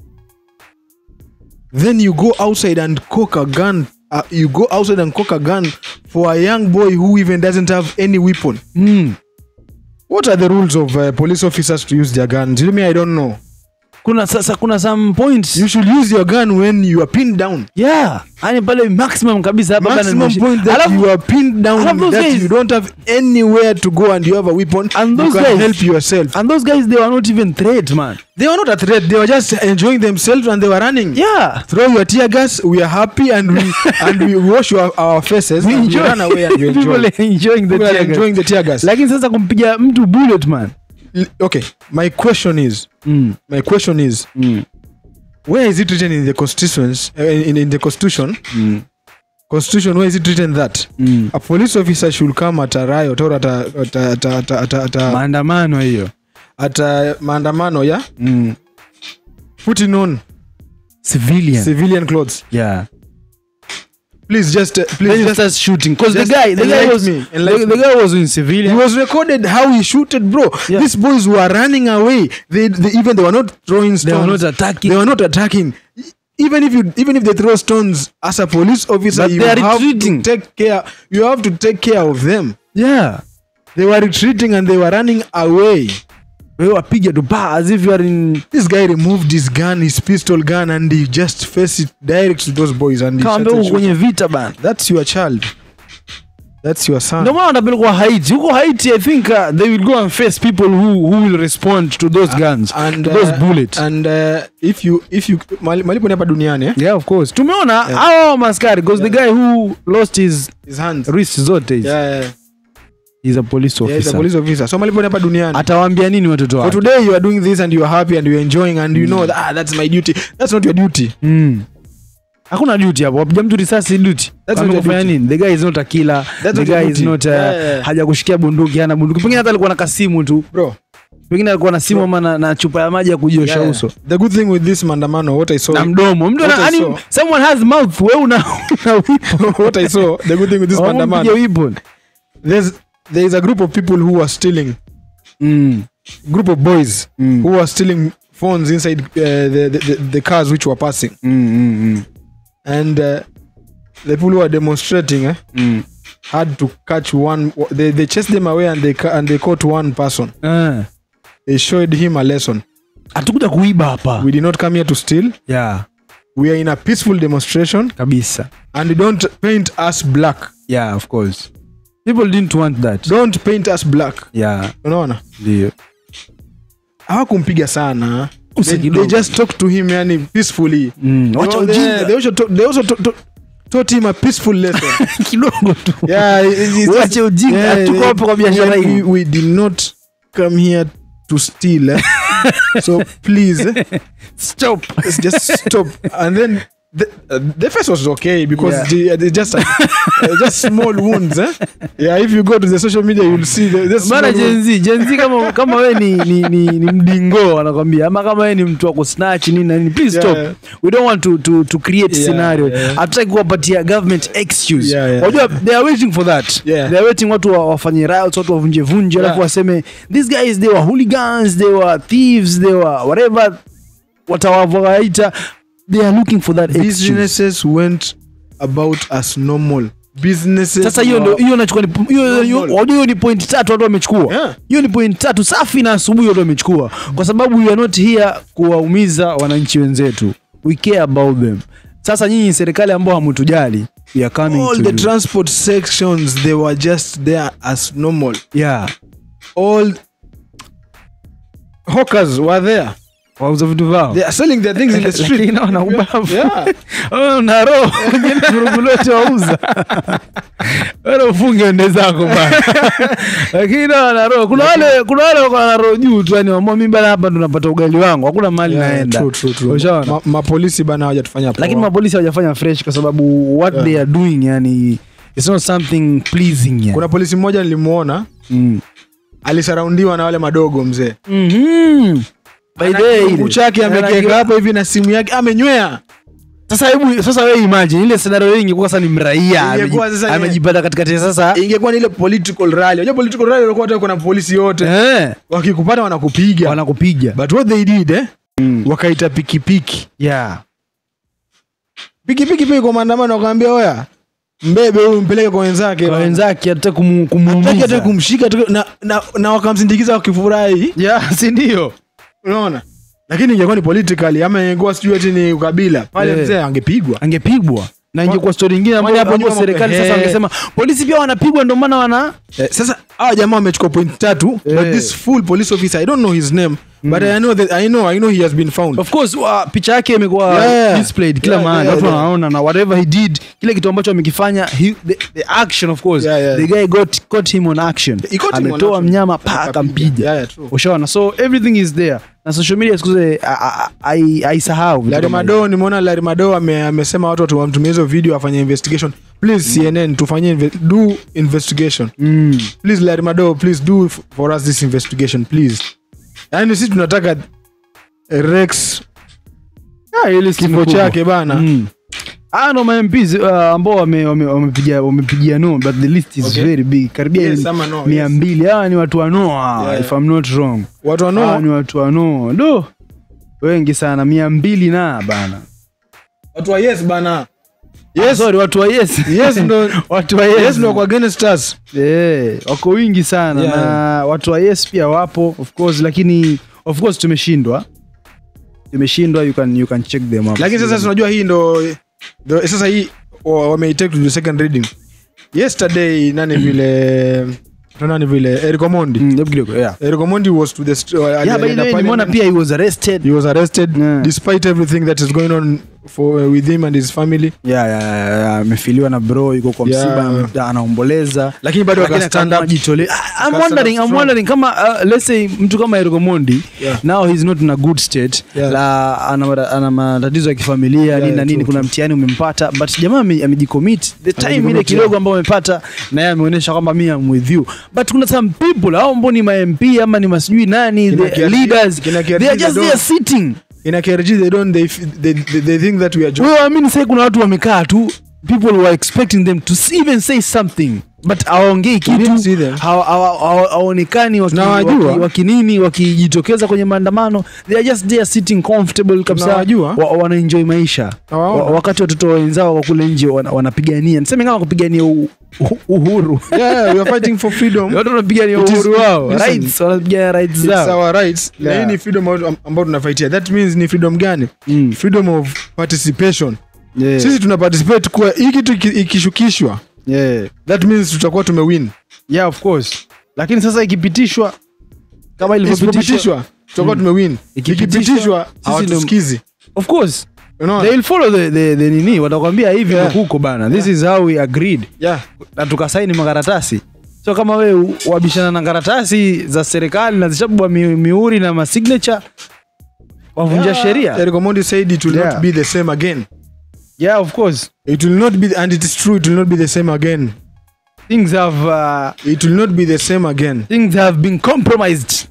then you go outside and cock a gun uh, you go outside and cock a gun for a young boy who even doesn't have any weapon mm. what are the rules of uh, police officers to use their guns you mean i don't know kuna sasa kuna some points you should use your gun when you are pinned down yeah yani pale maximum kabisa hapa bana maximum nimeshi- point that Alafu- you are pinned down alafu those that guys- you don't have anywhere to go and you have a weapon And you those can guys- help yourself and those guys they were not even threat man they were not a threat they were just enjoying themselves and they were running yeah throw your tear gas we are happy and we and we wash our, our faces We and enjoy- we run away and we people enjoy are enjoying the People are tear gas. enjoying the tear gas lakini sasa kumpiga mtu bullet man L- okay my question is mm. my question is Mm. where is it written in the constitutions uh, in, in the constitution Mm. constitution where is it written that Mm. a police officer should come at a riot or at a at a, at a, at a, at a, at a, maandamano hiyo at a maandamano yeah mm. putting on civilian civilian clothes yeah please just uh, then please you just start shooting because the just guy the guy enlighten was me, the, enlighten the me. guy was in It civilian was recorded how he shooted, bro. Yeah. These boys were running away. They, they even they were not throwing stones. they were not attacking They were not attacking. Even if you even if they throw stones as a police officer, But you they are have retreating. to take care. You have to take care of them. yeah They were retreating and they were running away. wewe wapiga tu pa as if you are in This guy removed his gun, his pistol gun, and he just faced it direct to those boys. And he kama started mbele shooting. kwenye vita bana That's your child. That's your son. ndio maana wanapelekwa haiti huko haiti i think uh, they will go and face people who, who will respond to those guns and to those uh, bullets and uh, if you if you mali- malipo ni hapa duniani eh? yeah of course tumeona hao maskari because the guy who lost his his hands wrist zote hizi yeah, yeah. he's a police Yeah, he's a officer police officer. So malipo ni hapa duniani. atawaambia nini watoto For wake today you are doing this and you are happy and you are enjoying and you know that ah, that's my duty. That's not your duty. Mm. hakuna duty hapo wapiga mtu risasi duty That's Kama not your kufanya duty. nini the guy is not a killer That's the not your guy is duty. not uh, Yeah, yeah. haja kushikia bunduki hana bunduki pengine hata alikuwa na kasimu tu Bro. pengine alikuwa na simu ama na, na chupa ya maji ya kujiosha Yeah, uso The good thing with this maandamano what I saw na mdomo mtu What ana- I yani saw. someone has mouth wewe una una weapon what I saw the good thing with this Wampige maandamano weapon there's there is a group of people who are stealing mm. group of boys Mm. who are stealing phones inside uh, the, the, the the cars which were passing Mm, mm, mm. and uh, the people who are demonstrating eh, Mm. had to catch one they, they chased them away and they ca- and they caught one person Ah. they showed him a lesson hatukuja kuiba hapa we did not come here to steal yeah we are in a peaceful demonstration kabisa and don't paint us black yeah of course people didn't want that don't paint us black yeah unaona ndio hawakumpiga sana Usi they, kidogo. they just talk to him yani peacefully Mm, They- wacha they, ujinga. they also, to, they also to, to, taught him a peaceful lesson kidogo tu yeah it- it's just- Wache ujinga, yeah, tuko hapo kwa biashara we, hii. we, we did not come here to steal eh? so please eh, stop let's just stop and then the, uh, the face was okay because Yeah. the, they just uh, just small wounds eh? yeah if you go to the social media you'll see the, the small bana wounds. jenzi jenzi kama kama we ni, ni, ni, ni mdingo anakwambia ama kama we ni mtu wa kusnatch nini na nini please Yeah. stop we don't want to, to, to create Yeah, scenario yeah. hatutaki kuwapatia government excuse Yeah, yeah, wajua they are waiting for that Yeah. they are waiting watu wa- wafanye riots watu wavunje vunje Yeah. alafu waseme these guys they were hooligans they were thieves they were whatever watawavaita they are looking for that excuse businesses went about as normal businesses sasa hiyo ndo were- hiyo nachukua ni- hiyo hiyo- Normal. wajua hiyo ni point tatu watu wamechukua Yeah. hiyo ni point tatu safi na asubuhi watu wamechukua kwa sababu we are not here kuwaumiza wananchi wenzetu we care about them sasa nyinyi serikali ambao hamutujali we are coming all to the you. transport sections they were just there as normal yeah all hawkers were there wauza vitu vao they are selling their things in the street Lakini wana ubavu yeah Oh, na roho Wengine vurugu lote wauza bora ufunge ende zako bana lakini na wana roho kuna wale kuna wale wako na roho juu tu yani waamua mimi bana hapa ndo napata ugali wangu hakuna mahali Yeah, naenda true, true, true. Ushaona? Ma- mapolisi bana hawajatufanya poa. lakini mapolisi hawajafanya fresh kwa sababu what Yeah. they are doing yani it's not something pleasing yani. kuna polisi mmoja nilimuona mm. alisaraundiwa na wale madogo mzee Mhm. By the way, Kiungu chake Ana- amekiweka hapo hivi na simu yake amenywea sasa hebu sasa wewe imagine ile scenario hii ingekuwa sasa ni mraia Ingekuwa ameji- sasa ni- amejipata katikati ya sasa ingekuwa ni ile political rally unajua political rally walikuwa hata kuna polisi yote eh wakikupata wanakupiga wanakupiga but what they did eh Mm. wakaita pikipiki yeah pikipiki pia kwa maandamano wakaambia oya mbebe huyu mpeleke kwa wenzake kwa wenzake hata kumu- Hataki hata kumuumiza kumshika tu- na, na, na wakamsindikiza wakifurahi yeah si ndio unaona lakini ingekuwa ni politically ama ingekuwa sijui ati ni ukabila pale Eh. mzee angepigwa angepigwa na ingekuwa stori ingine ambayo Kwani hapo ambayo nyuma serikali mambo- sasa eh. wangesema polisi pia wanapigwa ndio maana wana eh, sasa hawa jamaa wamechukua point tatu Eh. but this full police officer i don't know his name but i know that i know i know he has been found of course uh, picha yake imekuwa Yeah. displayed kila Yeah, mahali yeah, watu yeah. wanaona na whatever he did kile kitu ambacho amekifanya he- the, the action of course Yeah, yeah. the guy got caught him on action He caught him on ametoa action. mnyama pa Akapiga. akampiga Yeah, yeah, true. ushaona so everything is there na social media siku zote a- a- a- hai- haisahau vitu Larry kama Mado nimeona Larry Mado ame, amesema watu watu wamtumie hizo video afanye investigation please CNN tufanyie inve do investigation hivyo. mm. please Larry Mado please do f- for us this investigation please yani sisi tunataka eh, Rex Ah, ile si kifo mkubwa. chake bana Mm. Ah, no, ma MPs uh, ambao wame- wame- wamepigia wamepigia no but the list is Okay. very big karibia Yes, ni- ama no, mia yes. mbili hawa ni watu wa Noah Yeah. if I'm not wrong watu hawa wanao ni watu wa Noah do wengi sana mia mbili na bana watu wa yes bana Ah, sorry watu wa yes yes ndo watu wa yes, yes ndo kwa against us Eh, wako wingi sana Yeah. na watu wa yes pia wapo of course lakini of course tumeshindwa tumeshindwa you can, you can check them up lakini sasa tunajua hii ndo ndo- sasa hii wa- wameitake to the second reading yesterday nani vile nani vile Eric Omondi Mm, hebu kidogo yeah Eric Omondi was to the st- uh, yeah by alienda the way nimeona parliament. pia he was arrested he was arrested Yeah. despite everything that is going on for uh, with him and his family yeah, yeah, yeah, yeah, amefiliwa na bro yuko kwa Yeah. msiba yeah. anaomboleza lakini bado Lakini aka stand akaamua up ajitolee. Ah, I'm stand wondering, up I'm strong. wondering kama uh, let's say mtu kama Eric Omondi Yeah. now he's not in a good state Yeah. la ana, mara- ana matatizo ya kifamilia Yeah, nini na yeah, nini true, kuna mtihani umempata but jamaa ame- amejicommit the time ile Amejicommit, kidogo yeah. ambayo amepata na yeye ameonyesha kwamba mi am with you but kuna some people au ambao ni ma MP ama ni masijui nani Kina the Kiariji- leaders kina they are Kiariji just they there don't- sitting in a KRG they don't they, f- they, they, they think that we are joking wewe waamini sasa kuna watu wamekaa tu people were expecting them to s- even say something but hawaongei didn't kitu see them. hawa- hawa- hawa- hawaonekani waki- Tunawajua. waki- wakinini wakijitokeza kwenye maandamano they are just there sitting comfortable kabisa Tunawajua. wa, wanaenjoy maisha Nawaona. wa, wakati watoto wenzao wa kule nje wana- wanapigania niseme kama kupigania u- u- uhuru yeah we are fighting for freedom watu wanapigania It is- uhuru wao listen, rights wanapigania rights it's zao our rights na Yeah. hii ni freedom ambao- ambao tunafaitia that means ni freedom gani Mm. freedom of participation Yeah. sisi tuna participate kuwa hii kitu iki- ikishukishwa Yeah. that means tutakuwa tumewin yeah of course lakini sasa ikipitishwa kama ilivyopitishwa isipopitishwa tutakuwa tumewin Ikipitishwa, ikipitishwa sisi hawatusikizi of course unaona they will follow the, the, the nini watakwambia hivi Yeah. yeah. huko bana this is how we agreed yeah na tukasaini makaratasi so kama we wabishana na karatasi za serikali na zishabwa mi, miuri na masignature wavunja sheria Eric Omondi said it will Yeah. not be the same again yeah of course it will not be and it is true it will not be the same again things have uh, it will not be the same again things have been compromised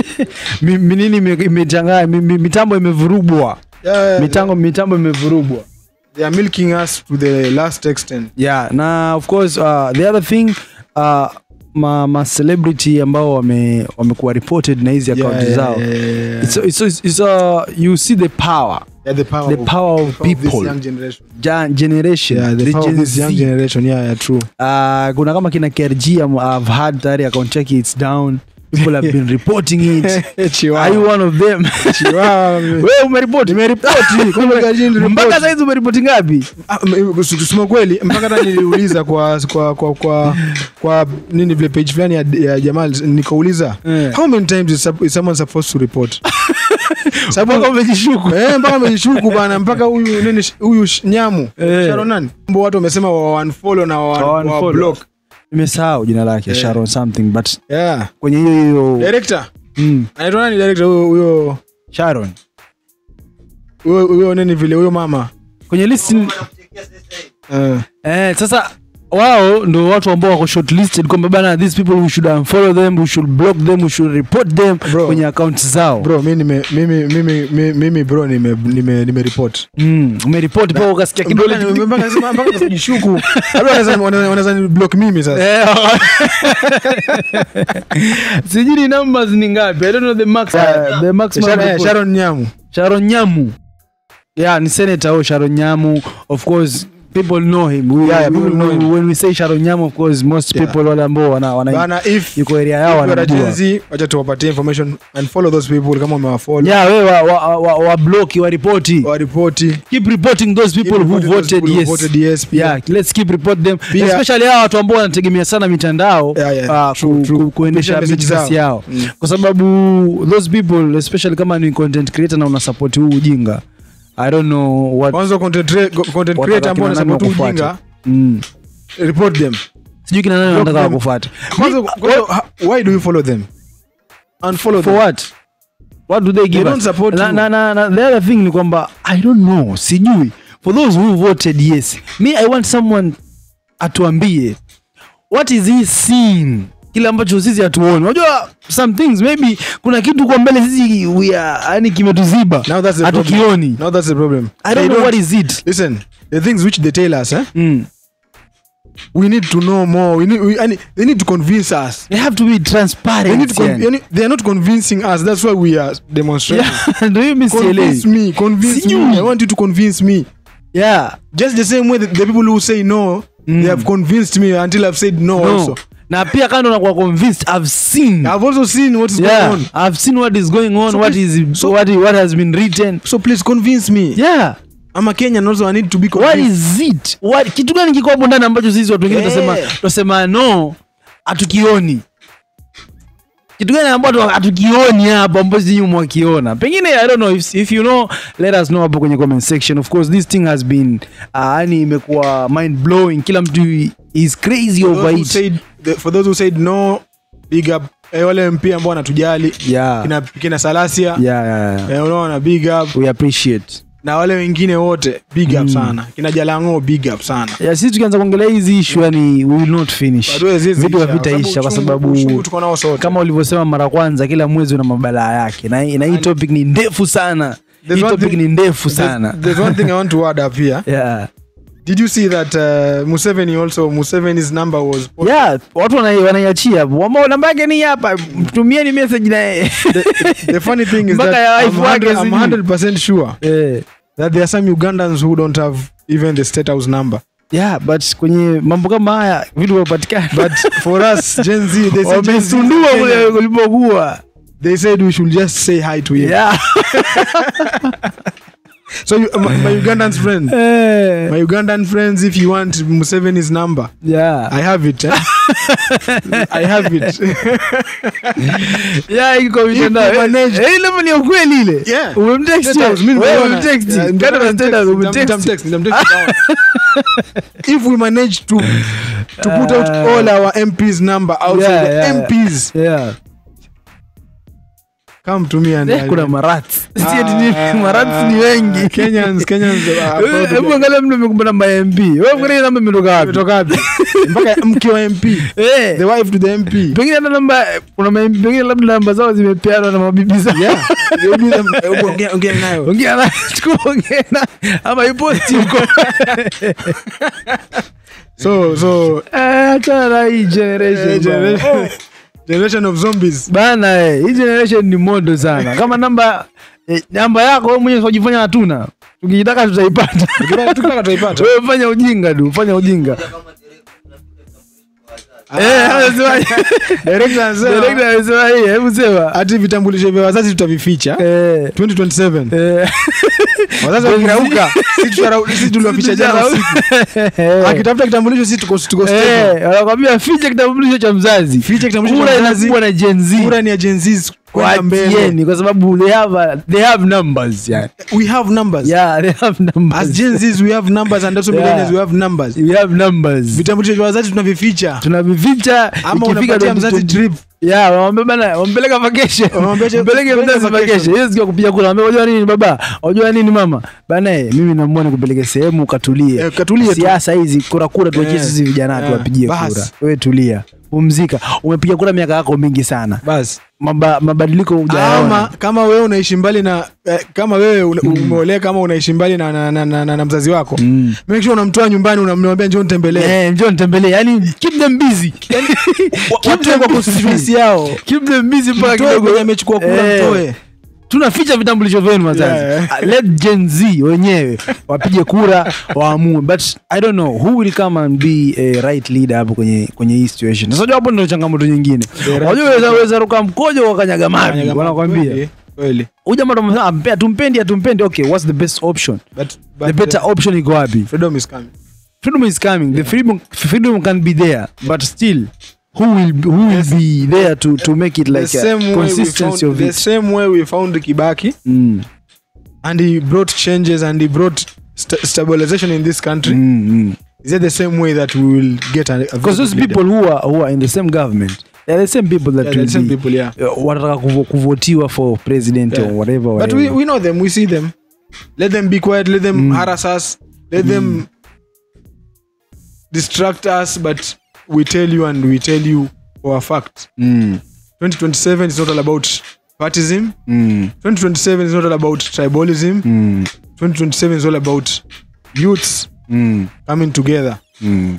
Mi- mi- nini ime- imechanganya mi- mi- mitambo imevurugwa yeah, mitambo mitambo imevurugwa they are milking us to the last extent yeah na of course uh, the other thing uh, ma, ma celebrity ambao wame wamekuwa reported na hizi account yeah, zao yeah, yeah, yeah. It's, it's, it's, it's, uh, you see the power yeah, the power the of, power of the power of this people young generation ja, generation yeah the, the power of Gen this young Z. generation yeah yeah true Uh, kuna kama kina KRG am- I've had tayari account yake it's down people have been reporting it are you one of them Chihuahua. wewe umeripoti Nimeripoti, kumbe KRG niliripoti. mpaka saizi umeripoti ngapi Ah, m- kusema kweli mpaka hata niliuliza kwa kwa kwa kwa, kwa nini vile page fulani ya, ya jamal nikauliza Eh. how many times is, sup- is someone supposed to report mpaka sababu umejishuku eh mpaka amejishuku bana mpaka huyu nini sh- huyu sh- nyamu Eh. Sharon nani Mbo watu wamesema wa unfollow na wa, Wa wa unfollow. block nimesahau jina lake Yeah. sharon something but yeah kwenye hiyo hiyo director mm, anaitwa nani director huyo huyo sharon huyo huyo nini vile huyo mama kwenye list Eh. eh, sasa wao ndo watu ambao wako shortlisted kwamba bana these people we should unfollow them we should block them we should report them Bro. kwenye accounts zao bro mi nime mimi mimi mimi, mimi bro nime nime nime report mm, umeripoti mpaka ukasikia kidole Mpaka- mpaka nasema- mpaka nasijishuku Labda wanaweza- wanaweza wanaweza ni block mimi sasa Eh, sijui ni numbers ni ngapi i don't know the max uh, the maximum Sharon- eh, report. Sharon Nyamu Sharon Nyamu. Yeah, ni senator huyo Sharon Nyamu. Of course, people know him. We, Yeah, yeah, we- people know we- him. When we say Sharon Nyamu, of course, most Yeah. people wale ambao wana, wana bana if yuko area yao if you are a wanamjua. Gen Z, wacha tuwapatie information and follow those people kama umewafollow Yeah, we wa, wa, wa, wa block wa ripoti. waripoti Keep reporting those people who reporting those voted people who yes. voted yes, pia. Yeah, let's keep report them. Pia- Especially hao watu ambao wanategemea sana mitandao Yeah, yeah. uh, True, ku, true. ku, kuendesha Kupitia message business zao. yao. Mm. Kwa sababu those people especially kama ni content creator na una support huu ujinga. I don't know what kwanza content crea- content Watataka creator ambao kina nani wanasema tu wakufuate? ujinga mm. report them sijui kina nani Block wanataka them. kufuata kwanza kwanza, ha- why do you follow them unfollow for them what what do they give don't us? support na, you. na, na, na, the other thing ni kwamba i don't know sijui for those who voted yes me i want someone atuambie what is he seeing kile ambacho sisi hatuoni unajua some things maybe kuna kitu kwa mbele sisi we are yani kimetuziba now that's the problem hatukioni now that's the problem i They don't know what is it listen the things which they tell us eh mm. we need to know more we need we, and they need to convince us they have to be they need transparent to con- yani. yani, they are not convincing us that's why we are demonstrating yeah ndio hiyo mimi convince sielewi me convince Sijui. me i want you to convince me yeah just the same way that the people who say no Mm. they have convinced me until i've said no, no also na pia kando na kuwa convinced i've seen i've also seen what is yeah going on i've seen what is going on So what please- is so- what what has been written so please convince me yeah i'm a kenyan also i need to be what convinced is it what kitu gani kiko hapo ndani ambacho sisi watu wengine Yeah. tunasema tunasema no hatukioni kitu gani ambacho hatukioni hapo ambacho sisi mwakiona pengine i don't know if, if you know let us know hapo kwenye comment section of course this thing has been uh, yani imekuwa mind blowing kila mtu is crazy for over those, who it said, the, for those who said no big up eh, wale mp ambao wanatujali yeah kina, kina salasia yeah yeah, yeah. eh, unaona big up we appreciate na wale wengine wote big up Mm. sana kina jalango big up sana ya sisi tukianza kuongelea hizi ishu yani we will not finish Hatuwezi vitu isha, havitaisha kwa uchungu- sababu uchungu tuko nao sote kama ulivyosema mara kwanza kila mwezi una mabalaa yake na, na hii topic ni ndefu sana There's hii one topic thing- ni ndefu There's- sana there's one thing i want to add up here yeah. did you see that uh, museveni also museveni's number was yeah watu wanai- wanaiachia ambao namba yake ni hapa mtumieni message na yeye the, the funny thing is Mpaka that ya I'm wife wake 100, I'm sijui. 100% sure Eh. that there are some ugandans who don't have even the state house number yeah but kwenye mambo kama haya vitu vinapatikana but for us gen z they said, Gen Z wamesundua Kenya. kule kulipokuwa they said we should just say hi to him yeah. so you, my, my ugandan friend Eh. my ugandan friends if you want museveni's number yeah. i have it eh? i have it Yeah, iko mitandao. If you manage- Eh, ile ni ya ukweli ile. Yeah. Umemtext State house, yeye? mimi Wewe nimeona. umemtext. Yeah, Kando na nitamtext, state house, nitam- umemtext. nitamtext, nitamtext down. if we manage to to put out Uh, all our mps number outside yeah, the yeah. mps Yeah. come to me and Eh, I- kuna marats. Si ati Ah, ni- marats ni wengi. Kenyans Kenyans are proud Eh, of Hebu it. angalia mtu amekupa namba ya MP. Wewe fikiria namba imetoka wapi? Imetoka wapi? mpaka mke wa mp Eh. the wife to the mp Pengine hata namba kuna ma- pengine labda namba zao zimepeanwa na mabibi zao. yeah They'll be them- eh, ongea- ongea nayo Ongea na chukua ongea na ama iposti huko. so so Eh, achana na hii generation. eh, bwana. generation, generation of zombies bana eh, hii generation ni modo sana kama namba eh, namba yako wewe mwenyewe unajifanya hatuna tukijitaka tutaipata Tukitaka- tukitaka tutaipata wewe fanya ujinga tu fanya ujinga eh anasema Director anasema, director anasema hii hebu sema hati vitambulisho vya wazazi tutavificha eh 2027 eh wazazi wakirauka sisi tutarau- sisi tuliwaficha jana usiku akitafuta kitambulisho sisi tuko tuko stable. Eh, wanakwambia ficha kitambulisho cha mzazi Ficha kitambulisho cha kura mzazi. inakuwa na Gen Z. kura ni ya Gen Zs kwenda mbele Wachieni, kwa sababu they have, a- they have numbers yani. we have numbers yeah they have numbers as Gen Zs we have numbers and also Yeah. millennials we have numbers we have numbers vitambulisho vya wazazi tunavificha tunavificha ama ikifika unapatia 2020 mzazi trip Yeah, wamwambia bana wampeleka vacation. Wamwambia je- Mpeleke peleka mzazi vacation. vacation. Hiyo siku ya kupiga kura. Wamwambia unajua nini baba? Unajua nini mama? Bana eh, mimi namuona nikupeleke sehemu ukatulie. Eh, katulie tu. Siasa hizi kura kura tuachie Eh, sisi vijana eh, tuwapigie bas. kura. Wewe tulia. Pumzika. Umepiga kura miaka yako mingi sana. basi Maba, mabadiliko ama hujayaona. kama wewe unaishi mbali na eh, kama wewe una- umeoleka kama unaishi mbali na, na, na, na, na, na mzazi wako Mm. make sure unamtoa nyumbani unamwambia njoo nitembelee Eh, njoo nitembelee. Yaani keep them busy. Keep watoe them kwa busy. constituency yao Keep them busy mpaka mtoe kidogo kwenye amechukua kura Eh. mtoe tunaficha vitambulisho vyenu wazazi Yeah. Uh, let gen z wenyewe wapige kura waamue but i don't know who will come and be a right leader hapo kwenye kwenye hii situation sasa unajua hapo ndio changamoto nyingine right unajua weza weza ruka mkojo wakanyaga mavi Kweli, wanakwambia kweli huyu jamaa ndo ampea tumpendi atumpendi okay what's the best option but, but the better option iko wapi freedom is coming freedom is coming the freedom freedom can be there but still who will who will be there to to make it the like same a way we consistency found, of the it same way we found Kibaki mm. and he brought changes and he brought st- stabilization in this country Mm, mm. is that the same way that we will get a, a because those leader? people who are who are in the same government they're the same people that yeah, will the same be people yeah uh, wanataka kuvo- kuvotiwa for president Yeah. or whatever, but whatever. we, we know them we see them let them be quiet let them Mm. harass us let them distract us but we tell you and we tell you for a fact mm, 2027 is not all about partism mm, 2027 is not all about tribalism mm, 2027 is all about youths mm, coming together mm.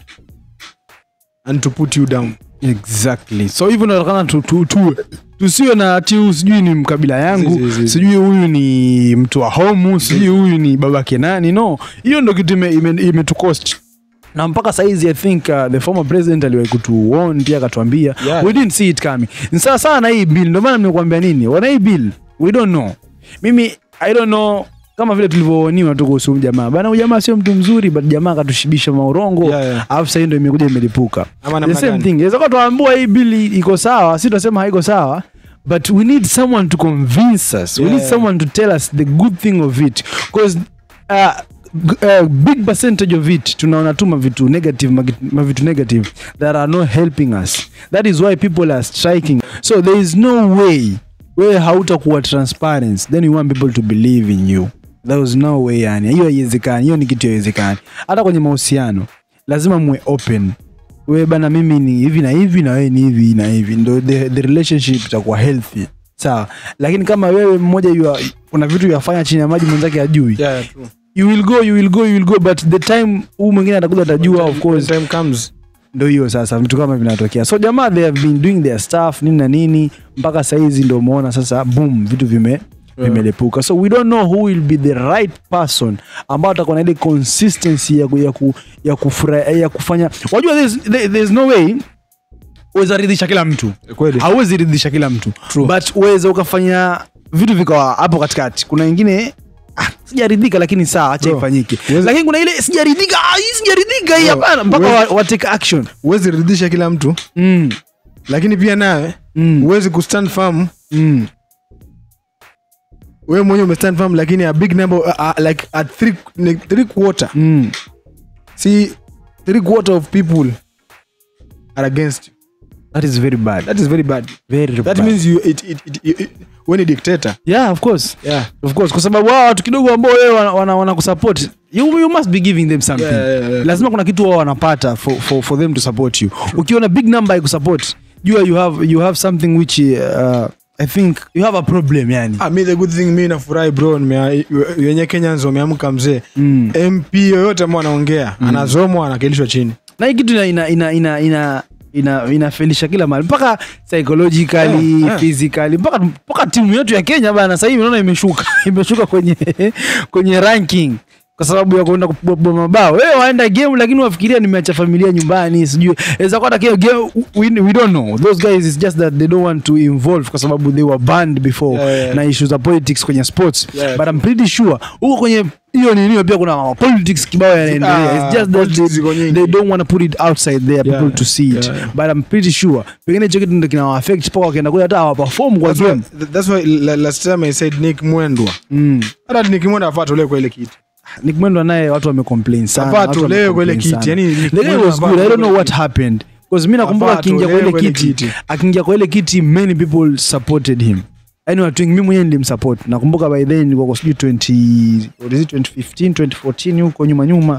and to put you down exactly so hivyo natakana tu, tu, tu, tusiwe na ati huyu sijui ni mkabila yangu Si, si, si. sijui huyu ni mtu wa homu sijui huyu ni babake nani no hiyo ndo kitu imetukost ime, imetucost. na mpaka saizi i think uh, the former president aliwahi kutuon pia akatuambia Yeah. we didn't see it coming ni sawa sawa na hii bill ndio maana nimekuambia nini wana hii bill we don't know mimi i don't know kama vile tulivyooniwa tu kuhusu huyu jamaa bana huyu jamaa sio mtu mzuri but jamaa akatushibisha maurongo Yeah, yeah. alafu sahii ndo imekuja imelipuka Ama the namna same gani? thing inaweza kuwa tuambua hii bili iko sawa si tunasema haiko sawa but we need someone to convince us we Yeah, need yeah. someone to tell us the good thing of it because uh, g- uh, big percentage of it tunaona tu mavitu negative magi- mavitu negative that are not helping us that is why people are striking so there is no way wewe hautakuwa transparent then you want people to believe in you there is no way yani hiyo haiwezekani hiyo ni kitu haiwezekani hata kwenye mahusiano lazima muwe open we bana mimi ni hivi na hivi na wewe ni hivi na hivi ndo the, the relationship itakuwa healthy sawa lakini kama wewe mmoja yua, kuna vitu yafanya chini ya maji mwenzake ajui yeah, yeah, true. you will go you will go you will go but the time huu mwingine atakuja atajua of When course time comes ndo hiyo sasa vitu kama vinatokea so jamaa they have been doing their stuff nini na nini mpaka saizi ndo umeona sasa boom vitu vime vimelepuka so we don't know who will be the right person ambao atakuwa na ile consistency ya, ku, ya, ku, ya, kufura, ya kufanya wajua there's, there, there's no way uweza ridhisha kila mtu kweli hauwezi ridhisha kila mtu True. but uweza ukafanya vitu vikawa hapo katikati kuna wengine ah, sijaridhika lakini saa acha Bro, ifanyike uwezi- lakini kuna ile sijaridhika ah, hii sijaridhika hii Bro, hapana mpaka uwezi- wa, wa take action huwezi ridhisha kila mtu mm. lakini pia nawe Mm. huwezi kustand firm Mm. wewe mwenyewe umestand firm lakini a big number uh, uh, like at three, like three quarter Mm. see three quarter of people are against you That is very bad. that is very bad Very that bad. means you it, it, it, it, it when a dictator yeah, of course. yeah Of course. Kwa sababu hao watu kidogo ambao wewe wana, wana, wana kusupport you, you must be giving them something. Yeah, yeah, yeah. Lazima kuna kitu wao wanapata for, for, for them to support you. Ukiona big number ikusupport, jua you have you have something which uh, I think you have a problem yani. ah, me the good thing mi nafurahi bro nimea- wenye kenyans wameamka mzee Mm. mp yoyote ambao anaongea anazomwa anakilishwa chini Na hii kitu ina ina ina ina, ina ina inafelisha kila mahali mpaka psychologically Yeah, yeah. physically mpaka mpaka timu yetu ya Kenya bana sasa hivi unaona imeshuka imeshuka kwenye kwenye ranking kwa sababu ya kuenda kupigwa mabao wewe waenda game lakini wafikiria nimeacha familia nyumbani sijui inaweza kuwa hata game game we, we don't know those guys is just that they don't want to involve kwa sababu they were banned before Yeah, yeah. na issues za politics kwenye sports Yeah. but I'm pretty sure huko kwenye hiyo nini pia kuna politics kibao yanaendelea Ah, it's just that politics ziko they, nyingi. they don't want to put it outside there Yeah, people to see it yeah, yeah. but I'm pretty sure pengine hicho kitu ndio kina affect mpaka wakienda kule hata hawaperform kwa That's why, game that's why la- last time I said Nick Mwendwa. mm. Hata Nick Mwendwa afaa tolewe kwa ile kiti. Nick Mwendwa naye watu wamecomplain sana Afaa watu tolewe kwa ile wamecomplain kiti. sana. Yani Nick The guy Mwendwa was afaa good. I don't tolewe know kwa what ile happened. Because mimi nakumbuka Afaa akiingia kwa ile tolewe kwa ile kiti, kiti. akiingia kwa ile kiti many people supported him. Yaani watu wengi mimi mwenyewe nilimsupport. Nakumbuka by then nilikuwa kwa sijui 20 what is it 2015 2014 huko nyuma nyuma.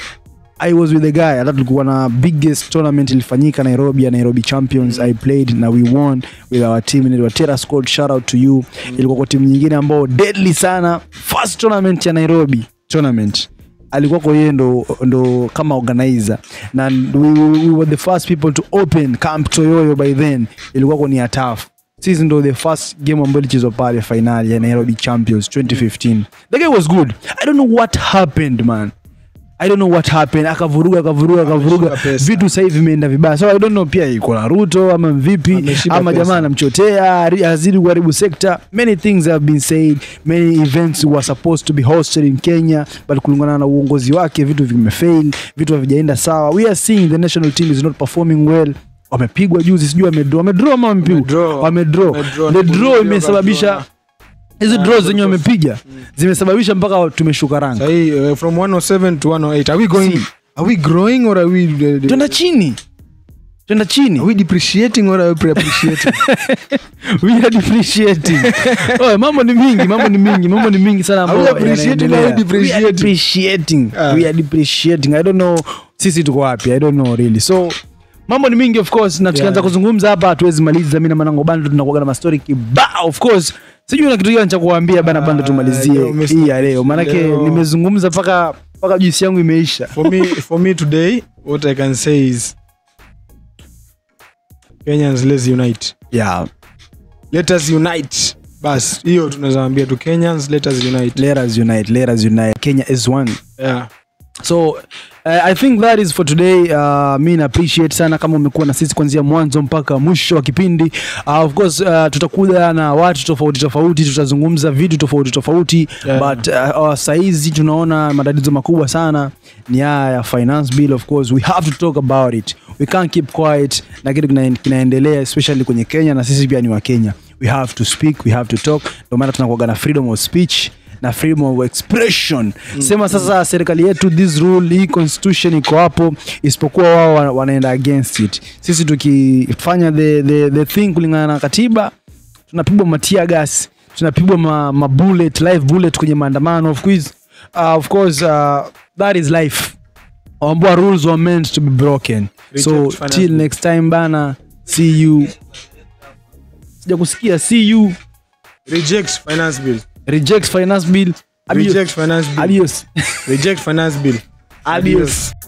I was with the guy. Hata tulikuwa na biggest tournament ilifanyika Nairobi ya Nairobi Champions. I played na we won with our team. Inaitwa Terra Squad. Shout out to you. Ilikuwa kwa timu nyingine ambao deadly sana. First tournament ya Nairobi tournament alikuwa kwa yeye ndo, ndo kama organizer na we, we, we were the first people to open camp toyoyo by then ilikuwa kwa ni ya tough sisi ndo the first game ambayo ilichezwa pale finali ya nairobi champions 2015 the guy was good i don't know what happened man i don't know what happened akavuruga akavuruga akavuruga Ameshiba pesa. vitu sasa hivi vimeenda vibaya so i don't know pia iko na ruto ama vipi Ameshiba ama pesa. jamaa anamchotea ari- azidi kuharibu sekta many things have been said many events were supposed to be hosted in kenya but kulingana na uongozi wake vitu vimefail vitu havijaenda sawa we are seeing the national team is not performing well wamepigwa juzi sijui wamedraw wamedraw ama wamepigwa Wamedraw. wamedraw Wamedraw. the draw Wamedraw. imesababisha hizi Ah, draw zenye because- wamepiga zimesababisha mpaka tumeshuka rank Sahi, uh, from 107 to 108 are we going Si. are we growing or are we uh, twenda chini twenda are chini we depreciating or are we pre-appreciating we are depreciating oh, mambo ni mingi mambo ni mingi mambo ni mingi sana Are we ambayo appreciating or yanaendelea. we We are depreciating? depreciating Ah. we are depreciating i don't know sisi tuko wapi i don't know really so mambo ni mingi of course na tukianza Yeah. kuzungumza hapa hatuwezi maliza mi na manango bando tunakuaga na mastori kibao of course sijui na kitu gani cha kuambia bana bando Ah, tumalizie leo Mr. hii ya leo maanake Leo. nimezungumza mpaka mpaka juisi yangu imeisha for me for me today what i can say is kenyans let's unite yeah let us unite bas hiyo tunaweza ambia tu kenyans let us unite let us unite let us unite kenya is one yeah so uh, i think that is for today uh, mi na appreciate sana kama umekuwa na sisi kuanzia mwanzo mpaka mwisho wa kipindi uh, of course uh, tutakuja na watu tofauti tofauti tutazungumza vitu tofauti tofauti Yeah. but uh, uh, saizi tunaona matatizo makubwa sana ni haya ya finance bill of course we have to talk about it we can't keep quiet na kitu kina- kinaendelea especially kwenye kenya na sisi pia ni wa kenya we have to speak we have to talk ndio maana tunakuaga na freedom of speech na freedom of expression sema sasa serikali yetu this rule hii constitution iko hapo isipokuwa wao wana- wanaenda against it sisi tukifanya the, the, the thing kulingana na katiba tunapigwa matia gas tunapigwa ma, ma bullet, live bullet kwenye maandamano of course, uh, of course uh, that is life ambua rules were meant to be broken so Reject finance till bill. next time bana see you sija kusikia see you reject finance bill reject finance bill adios reject finance bill adios reject finance bill adios